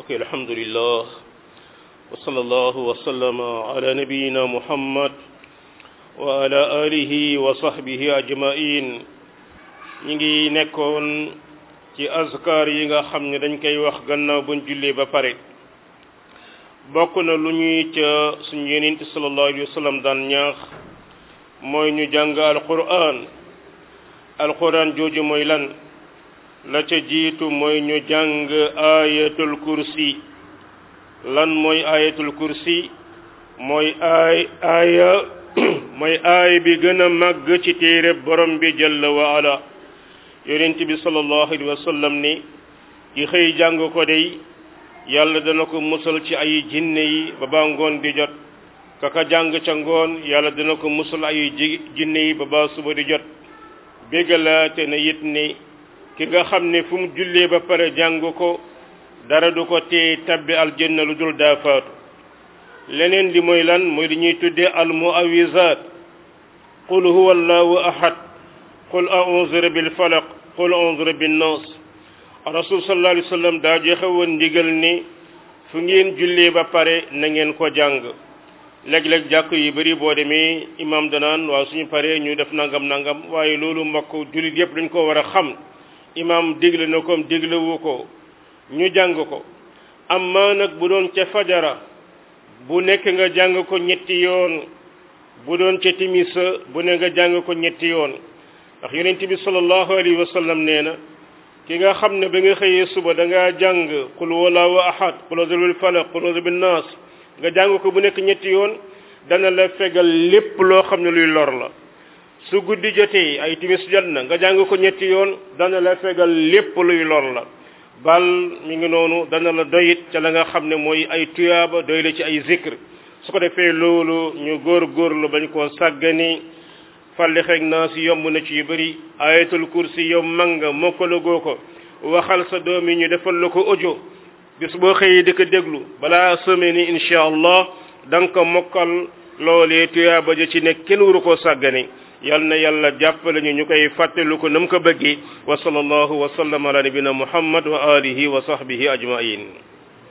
mbokk alhamdulillah wa sallallahu wa sallama ala nabiyina muhammad wa ala alihi wa sahbihi ajmain ñi ngi nekkoon ci azkar yi nga xam ne dañ koy wax gannaaw buñ jullee ba pare bokk na lu ñuy ca suñu yonent sallallahu alayhi wa sallam daan ñaax mooy ñu jàng alquran alquran jooju mooy lan la ca jiitu mooy ñu jàng ayatul kursi lan mooy ayatul kursi mooy aay aaya mooy aay bi gën a màgg ci téere borom bi jalla wa ala yonent bi sallallahu alayhi wa sallam ni ki xëy jàng ko dey yàlla dana ko musal ci ay jinne yi ba ba ngoon di jot kaka jàng ca ngoon yàlla dana ko musal ay jinne yi ba ba suba di jot béggalaate na it ni ki nga xam ne fu mu jullee ba pare jàng ko dara du ko tee tabbi aljanna lu dul daa faatu leneen li mooy lan mooy li ñuy tuddee al muawizaat qul huwa allahu ahad qul a'udhu bil falaq qul a'udhu bin nas rasul sallallahu alayhi wasallam daa joxe woon ndigal ni fu ngeen jullee ba pare na ngeen ko jàng léeg-léeg jàkk yu bari boo demee imam danaan waaw suñu paree ñu def nangam nangam waaye loolu mbokk jullit yépp dañ ko war a xam imam digle na ko diglewu ko ñu jàng ko amma nag bu doon ca fajara bu nekk nga jàng ko ñetti yoon bu doon ca timisa bu ne nga jàng ko ñetti yoon ndax yonent bi sallallahu alayhi wa sallam nee na ki nga xam ne ba nga xëyee suba da ngaa jàng qul wallahu ahad qul a'udhu bil falaq qul a'udhu bin nas nga jàng ko bu nekk ñetti yoon dana la fegal lépp loo xam ne luy lor la su guddi jotee ay timis jot na nga jàng ko ñetti yoon dana la fegal lépp luy lor la bal mi ngi noonu dana la doyit ca la nga xam ne mooy ay tuyaaba doy la ci ay zikr su ko defee loolu ñu góor góorlu bañ koo sàggani falli xeeg naa si yomb na ci yu bëri ayatul kursi yow manga mokkalagoo ko waxal sa doom yi ñu defal la ko audio bis boo xëyee di ko déglu balaa semaine ni incha allah da nga ko mokkal loolee tuyaaba ja ci nekk kenn waru koo sàggane yal na yàlla jàppale ñu ñu koy fàttelu ko nam ko bëggee wa sallallahu wa sallam ala nabina muhammad wa alihi wa sahbihi ajmain